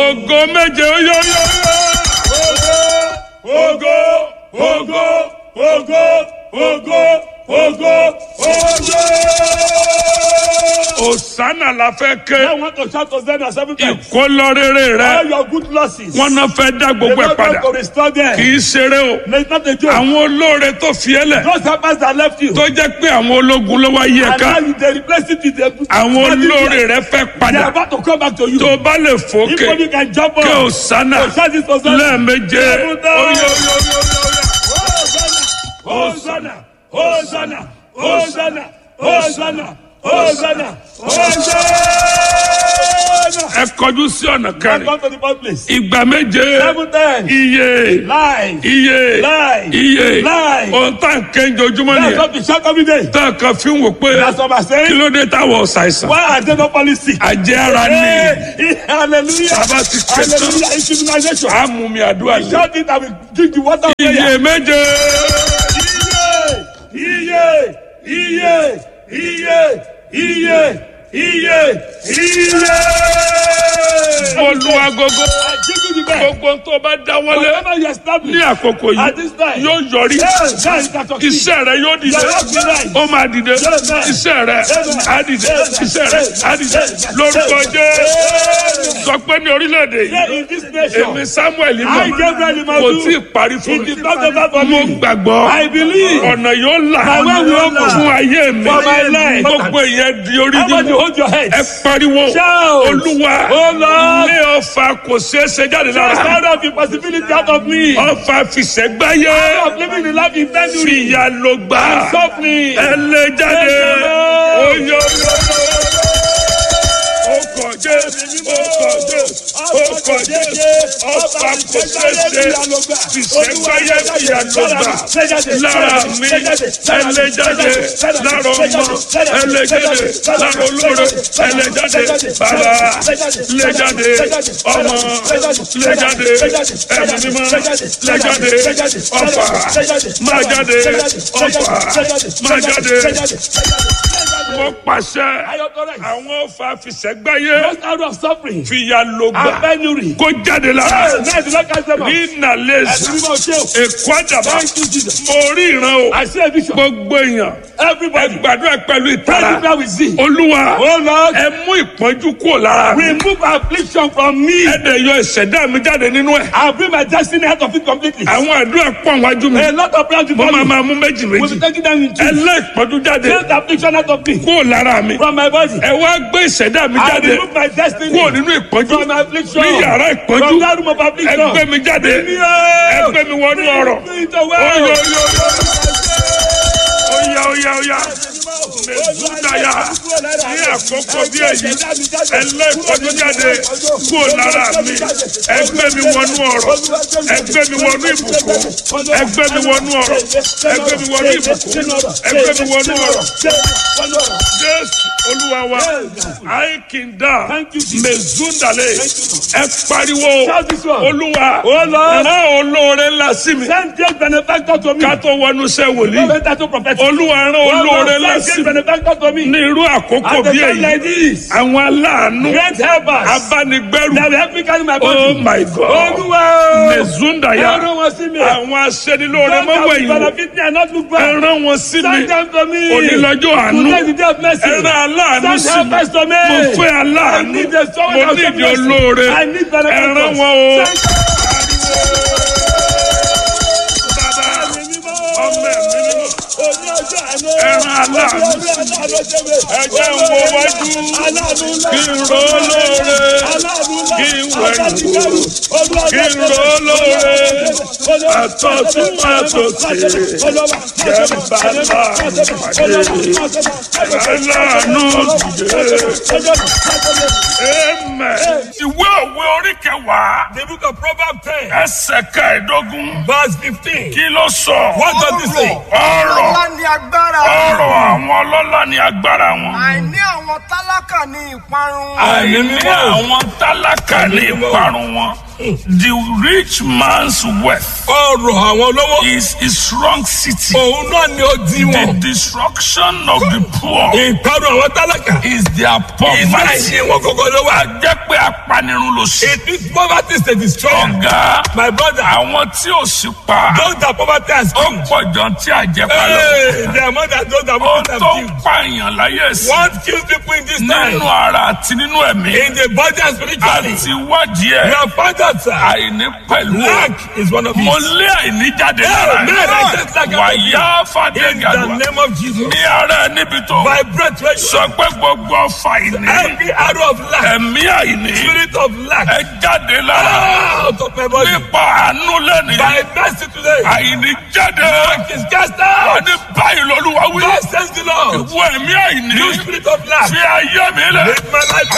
ògo méje ó yọ yọ yọ. ògo ògo ògo ògo ògo ògo. Òsánà la fẹ́ ké. I want to shout Hosanna seven times. Ìkólọ́rẹ́rẹ́ All rẹ̀. your good losses. Wọ́n náà fẹ́ dá The gbogbo ẹ̀ Lord padà. going to restore them. Kì í ṣeré o. No, it's not a joke. Àwọn olóore tó fi ẹ́ lẹ̀. Those helpers that left you. Tó jẹ́ pé àwọn ológun ló wá yí ẹ And now ká. you they replace it with the Àwọn olóore rẹ̀ fẹ́ They are padà. about to come back to you. Tó o bá lè If fòkè. only you can jump Kí on. Òsánà So shout this Hosanna. lẹ́ẹ̀méje. Seven Ó times. yọ yọ yọ yọ yọ. Hosanna! Hosanna! Hosanna! Hosanna! Hosanna! Hosanna! Ẹ kọjú sí ọ̀nà Come kẹrin. to the first place. Ìgbà méje. Seven times. Iye. Lies. Iye. Lie. Iye. Lie. Ohun tá à ń kẹ́ńjọ ojúmọ́ That's nìyẹn. what we shout every day. Tá a kan fi ń wò pé That's what I'm kí saying. ló dé táwọn ọ̀sàìsàn. Why are they not falling sick? Àjẹ́ ara ni. Hey, hallelujah. Bàbá ti ké tán. Hallelujah. It's immunization. A mú mi àdúrà lé. Shout it and we drink the water of Iye prayer. méje. Iye! Iye! Iye! Iye! Iye! Iye! Mo lu agogo. I give you the best. Gbogbo tó bá dáwọ́lé Whatever you establish. ní àkókò At yìí this time. yóò yọrí. Yes, that is that succeed. Iṣẹ́ rẹ yóò dìde. Your work will rise. Ó máa dìde. Iṣẹ́ rẹ á dìde. Iṣẹ́ rẹ á dìde. Lórúkọ Jésù. Sọ pé ní orílẹ̀-èdè Here yìí. in this nation. Èmi Samuel I, mọ̀. Gabriel Kò Imadu. tí ì parí fún It mi. is not over for Mo me. gbàgbọ́. I believe. Ọ̀nà yóò là. My way will open. Fún ayé mi. For my life. Gbogbo ìyẹn di orí Everybody nínú. hold your head. Ẹ pariwo. Shout. Olúwa. Oh Lord. Ilé ọfà kò ṣeé ṣe jáde Just lára. out of impossibility out of me. Ọfà fìṣẹ́gbáyé. Out of living the life intended. Fìyà ló gbà. Suffering. Ẹ lè jáde. Yes, Lord. Oyo Ọkọ̀ Jésù, ọkọ̀ Jésù, ọkọ̀ Jésù, ọfà kò ṣeé ṣe. Fìṣẹ́gbáyé fìyà ló gbà. Lára mi, ẹ lè jáde. Lára ọmọ, ẹ lè jáde. Lára olóore, ẹ lè jáde. Bàbá, lè jáde. Ọmọ, lè jáde. Ẹ̀mí mímọ́, lè jáde. Ọfà, máa jáde. Ọfà, máa jáde. Wọ́n pàṣẹ. Àwọn ọfà fìṣẹ́gbáyé Just out of suffering. fìyà ló And gbà. penury. Kó jáde lára. Yes, now the Lord cast them out. Ní Nàlẹ́sì, Ẹ̀sìn mímọ́ ṣe o. Èkó àdàbà. Thank you, Jesus. Mo rí ìran o. I see a vision. Gbogbo èèyàn. Ẹ Everybody. gbàdúrà pẹ̀lú ìtara. Pray prayer with zeal. Olúwa, Oh Lord. ẹ mú ìpọ́njú kúrò lára mi. Remove affliction from me. Ẹ dẹ̀ yọ ìṣẹ̀dá mi jáde nínú ẹ̀. I'll bring my destiny out of it completely. Àwọn àdúrà pọ̀ wájú mi. A lot of prayers Mo before máa me. máa mú méjì We'll méjì. be taking them in Ẹ two. lé ìpọ́njú jáde Take the affliction out of me. kúrò lára mi. From my body. Ẹ wá gbé ìṣẹ̀dá mi I jáde remove my destiny. kúrò nínú ìpọ́njú. From my affliction. Ní yàrá ìpọ́njú. From that room of Ẹ affliction. gbé mi jáde. Ẹ gbé mi wọnú ọ̀rọ̀. Bring it away. Oyo yo yo. Oya oya oya. Mẹ̀súdàyà. Ní àkókò bí èyí. Ẹ lé ìpọ́njú jáde kúrò lára mi. Ẹ gbé mi wọnú ọ̀rọ̀. Ẹ gbé mi wọnú ìbùkún. Ẹ gbé mi wọnú ọ̀rọ̀. Ẹ gbé mi wọnú ìbùkún. Ẹ gbé mi wọnú ọ̀rọ̀. Jésù Olúwa wa. Àìkìndà. Thank you, Jesus. Mẹ̀súdàlẹ̀. Ẹ pariwo. Shout this one. Olúwa. Oh Lord. Rán olóore ńlá sí mi. Send great benefactor to me. Ká tó wọnú iṣẹ́ wòlíì. Better to prophet. Olúwa rán Oh olóore Lord, ńlá send sí great mi. benefactor to me. Ní irú àkókò At the bí time like èyí. this. Àwọn aláàánú. Great helpers. Abánigbẹ́rù. That will help me carry my Oh body. my God. Olúwa. Mẹ̀zúndàyà. Ẹran wọn sí mi. Àwọn aṣẹ́nilóore Don't have mọ́wọ́ to ẹ̀yìn. benefit me and not look back. Ẹ rán wọn sí mi. Send them to me. Onílọ́jọ́ àánú. Today is the day of mercy. Ẹ rán aláàánú Send sí mi. helpers to me. Mo fẹ́ I aláàánú. need the someone Mo that will ní show ìdí me mercy. olóore. I need Ẹ benefactors. rán wọn o. Send Bàbá mi mímọ́. ọmọ ẹ̀mí mímọ́. Oní ọjọ́ àánú. Ẹran aláàánú Oní ọjọ́ aláàánú ṣe mi. Ẹ jẹ́ ń wo wájú. Aláàánú ńlá. Kí n ró lóore. Aláàánú ńlá. Kí n wẹ̀yìn Abánigbẹ́rù. Olúwa Kí n ró lóore. Àtọ̀tún àtòsí. Jẹ́ ń bá láàánú pàdé. Aláàánú dìde. Amen. Ìwé òwe orí kẹwàá. The book of Proverbs ten Ẹsẹ̀ kẹẹ̀dógún. verse fifteen. Kí ló sọ? What does it say? Ọ̀rọ̀ Ọlá ni agbára ọ̀rọ̀ àwọn ọlọ́lá ni agbára wọn. àìní àwọn tálákà ní ìparun. Àìní àwọn tálákà ní ìparun wọn. the rich man's wealth ọrọ̀ àwọn olówó. is his strong city. òun náà ni ó di The wọn. destruction of the poor ìparun àwọn tálákà. is their iná poverty. ẹ̀yìn wọn kọ́kọ́ ló wà. jẹ́ pé apanirun ló ṣe. it is poverty is the destroyer. ọ̀gá my brother àwọn tí ò sí pa those that poverty has ó killed. pọ̀ jọ tí àjẹpá lọ. Hey, they are more than those that ó poverty have tó ń killed. pààyàn láyé sí. what kills people in this time. nínú ara àti nínú ẹ̀mí. in the body and spiritually. àti wádìí we ẹ̀ have found out sir. àìní pẹ̀lú ẹ̀. lack is one of mo it. lé àìní jáde Hey, lára man, I just like ẹ̀. wàyà in the fàdégàdùà name of Jesus. ní ara ẹ̀ níbi tó by breath wey you sọ pé gbogbo ọfà àìní every arrow of lack. ẹ̀mí àìní spirit of lack. ẹ jáde lára out of my body. nípa àánú lẹ́nu by mercy today. àìní jáde lack is cast out. ní báyìí lọ́lúwa wí God says the Lord. ìwọ ẹ̀mí àìní you spirit of lack. fi ayé mi lẹ̀. make my life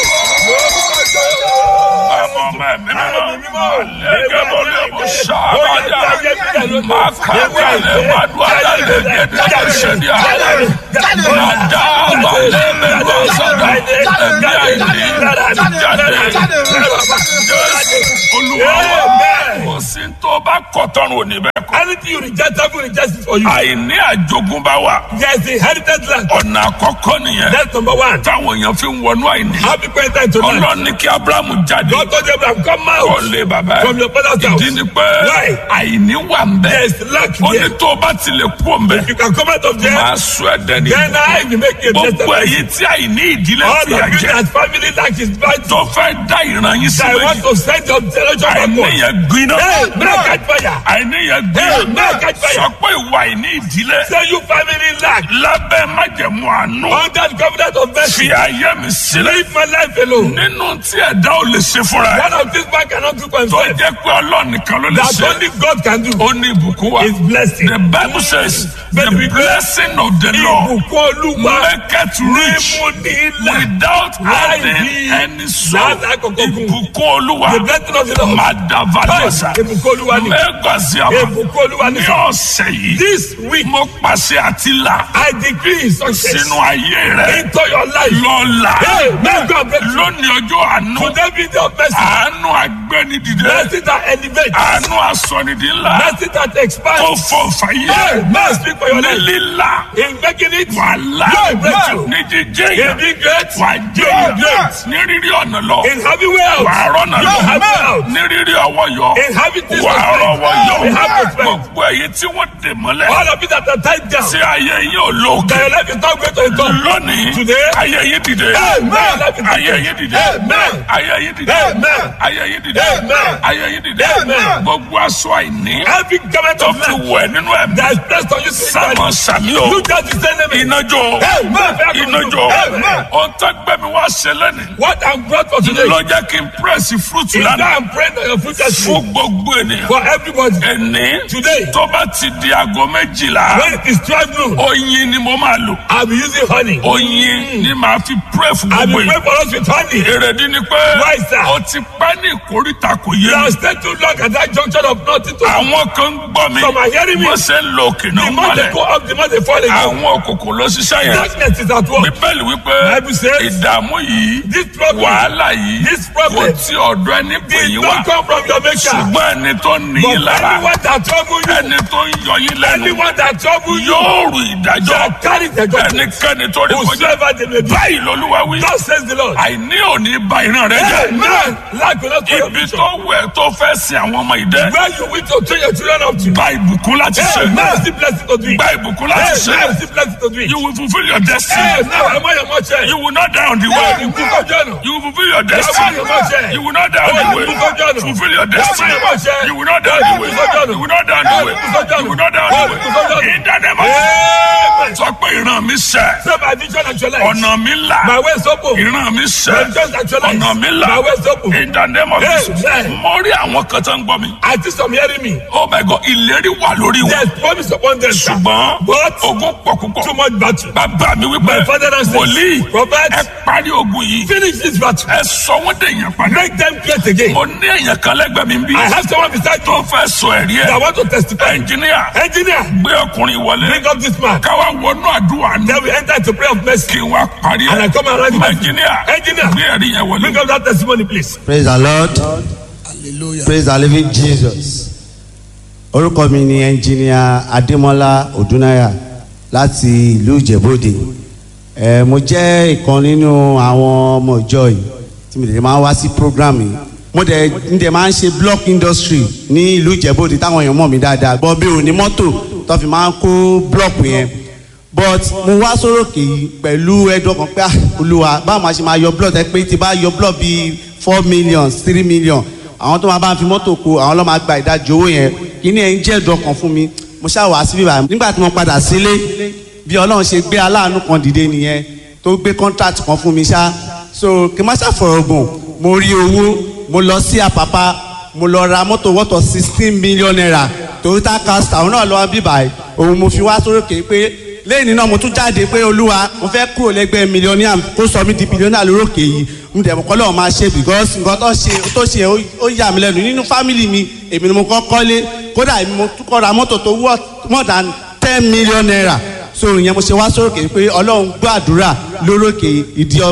Bàbá ọmọ ẹ̀mí mímọ́ lẹ́gẹ̀ bọ́lé ọmọ sábàdà máa kà wálé máa dùn àdàlẹ̀ gẹ̀dẹ̀ ṣẹ̀dí àlẹ́ máa dá àbálẹ̀ mẹ́lú ọ̀sọ̀dà ẹ̀mí àìní jáde olúwa wa kò sí tó bá kọ̀tọ́rùn òní bẹ́ẹ̀ kọ́. Anything you reject, heaven rejects it for you. àìní àjogúnbá wa There is inherited land. ọ̀nà àkọ́kọ́ nìyẹn That's number one. táwọn èèyàn fi ń wọnú àìní. How people enter into land. ọlọ́run ní kí abrahamu jáde God told Abraham, come kọ́ out lé bàbá ẹ̀. from your father's house. ìdí ni pé Why? àìní wà ń bẹ̀. There is lack ó ní here. tó o bá ti lè kú òun bẹ̀. You can come out of there. máa sọ ẹ dẹni. Then I will make you a gbogbo testament. èyí tí àìní ìdílé All fi of you àjẹ that family lack is bad. tó fẹ́ dá ìran yín sí I want méjì. to send your generation àìní backward. yẹn gbiná. Hey, may I catch fire. àìní yẹn Hey, gbiná. may I catch fire. sọ pé ìwà àìní ìdílé Say you family lack. lábẹ́ májẹ̀mú àánú Under the covenant of mercy. fi ayé mi sílẹ̀. Leave my life alone. nínú tí ẹ̀dá ò lè ṣe fúnra ẹ̀ One of these man cannot do for tó himself. jẹ́ pé ọlọ́run nìkan ló lè That ṣe only God can do. ó ní ìbùkún wa. His blessing. The Bible says the Bẹ́ẹ̀ni wípé blessing of the Lord ìbùkún olúwa maketh rich mímú ní ilẹ̀. without adding Láì any sorrow. láti àkókò kù. Ìbùkún olúwa The blessing of the Lord. Madavalasa Ìbùkún olúwa ni. Mẹ́gàsíàmà Ìbùkún olúwa ni. ní ọ̀sẹ̀ yìí This week mo pàṣẹ àti là I decree success sínú ayé rẹ̀ into your life. lọ́la Hey, may God bless you. lónìí ọjọ́ àánú Today be the mercy. àánú agbẹ́nidìde Mercy that elevates. àánú asọ̀nìdì ńlá Mercy that tó expands. fọ fàyè Hey, may I speak for your ní life. lílà In making it, wàhálà Yóò breakthrough. ní jíjẹ́ in yẹn being great, wà jẹ́ Yóò yẹn great. ní rírí ọ̀nà lọ in having wealth, wà á rọ́nà Yóò lọ have wealth. ní rírí ọwọ́ yọ in having this wà á rọ́wọ́ yọ We have respect. gbogbo èyí tí wọ́n dè mọ́lẹ̀ All of you that are tied down, tí ayé yín ò lóòkè that your life is not great to the top. lónìí Today, ayé yín dìde Amen. ayé yín dìde Amen. ayé yín dìde Amen. ayé yín dìde Amen. ayé yín dìde Amen. gbogbo aṣọ àìní Every government tó of fi life wẹ̀ nínú ẹ̀mí that is placed on you sámọ spiritually, sàmí o you just descend them. iná jó Amen. iná jó Amen. ohun tó gbẹ̀mí wá ṣe lẹ́nìí What I'm brought for today ló jẹ́ kí n pírẹ́sì fúrúùtù is that lánàá I'm praying that your future fún is gbogbo ènìyàn for everybody. ẹni Today, tó bá ti di aago méjìlá when it is 12 noon, oyin ni mo máa lò I'll be using honey. oyin ni màá fi pírẹ́ fún I'll be gbogbo praying yìí for us with honey. èrèdí ni pé Why, sir? o ti pẹ́ ní ìkórìtà kò yé You mi have stayed too long at that junction of nothing to àwọn kan ń gbọ́ mi Some are hearing me. wọ́n ṣe ń lo òkè náà The more they mọ́lẹ̀ go up, the more they fall again. àwọn òkùnkùn ló ṣiṣẹ́ yẹn Darkness is at work. bíbélì wípé Bible says, ìdààmú yìí This problem, wàhálà yìí This kò problem tí ọ̀dọ̀ ẹni pè did yín wá not come from your maker. ṣùgbọ́n ẹni tó ní But yín lára anyone that trouble you, ẹni tó ń yọ yín lẹ́nu anyone that trouble you, yóò rù ìdájọ́ shall carry the judgment. ẹnikẹ́ni tó rí kọjá Whosoever they may be. báyìí lolúwa wí Thus says the Lord. àìní òní ba ìran rẹ jẹ́ Amen. Lack will not spoil your ibi future. tó wẹ̀ tó fẹ́ sin àwọn ọmọ ìdẹ́ Where you wish to train your children up to. gba ìbùkún láti ṣe Amen. Still blessed to do it. gba ìbùkún láti ṣe Amen. Still blessed to do it. you will fulfil your destiny Amen. Am I your mother? you will not die on the Yeah, way you cook up journal. you will fulfil your Am I destiny your mother? you will not die on the way fulfil your destiny you will not die on the way you will not die on the way you will not die on the way in the name of Amen. sọ pé ìran mi ṣẹ Say my vision actualized. ọ̀nà mi là My way is open. ìran mi ṣẹ My vision actualized. ọ̀nà mi là My way is open. in the name of Jesus Amen. mo rí àwọn kan tó ń gbọ́ mi I think some hearing me. oh my God ìlérí wà lórí wọn There's promise upon them. sir. ṣùgbọ́n But ogun pọ̀ púpọ̀ too much battle. bàbá mi wípé My father and wòlíì says, Prophet, ẹ parí ogun yìí finish this battle. ẹ sọ wọ́n dèèyàn padà Make them great again. mo ní èèyàn kan lẹ́gbẹ̀ẹ́ mi bí I have someone beside tó you fẹ́ sọ ẹ̀rí that ẹ̀ want to testify. ẹnjìníà Engineer, gbé ọkùnrin wọlé bring up this man. káwá wọnú àdúrà ní Then we enter into prayer of mercy. kí wọ́n parí And I ẹ̀ come around you. ẹnjìníà Engineer, gbé ẹ̀rí yẹn wọlé. bring up that testimony, please. praise the lord hallelujah. praise the living jesus orúkọ mi ni ẹnjìníà adémọlá odúnáyà láti ìlú ìjẹ̀bọ́dẹ ẹ mo jẹ́ ìkan nínú àwọn ọmọ ìjọ yìí tí mo dẹ̀ máa ń wá sí program yìí mo dẹ̀ ń dẹ̀ máa ń ṣe block industry ní ìlú ìjẹ̀bọ́dẹ táwọn èèyàn mọ̀ mí dáadáa gbọ́ bí òní mọ́tò tó fi máa ń kó block yẹn but mo wá sórókè yìí pẹ̀lú ẹ̀dùn ọkàn pé ah, olúwa báwo máa ṣe máa yọ block ẹ pé tí bá yọ block bíi four million three million àwọn tó máa bá ń fi mọ́tò kó àwọn ló máa gba ìdajì owó yẹn kíní ẹ̀ ń jẹ́ ẹ̀dùn ọkàn fún mi mo ṣáà wá síbí báyìí nígbà tí mo padà sílé bí ọlọ́run ṣe gbé aláàánú kan dìde nìyẹn tó gbé contract kan fún mi ṣá so kí n má ṣàfọ̀rọ̀ gùn mo rí owó mo lọ sí àpápá mo lọ ra mọ́tò wọ́tọ̀ sixteen million naira toyota castor òun náà lọ́wọ́ bí báyìí òun mo fi wá sórókè pé lẹ́yìn náà mo tún jáde pé olúwa mo fẹ́ kúrò lẹ́gbẹ́ mílíọ̀nìà kó sọ mí di bílíọ̀nìà lórókè yìí mo dẹ̀ mọ̀ kọ́ lọ́wọ́ máa ṣe because nǹkan tó ṣe tó ṣe ó yà mí lẹ́nu nínú fámìlì mi èmi ni mo kọ́ kọ́lé kódà èmi mo tún kọ́ ra mọ́tò tó worth more than ten million naira so ìyẹn mo ṣe wá sórókè pé ọlọ́run gbọ́ àdúrà lórókè ìdí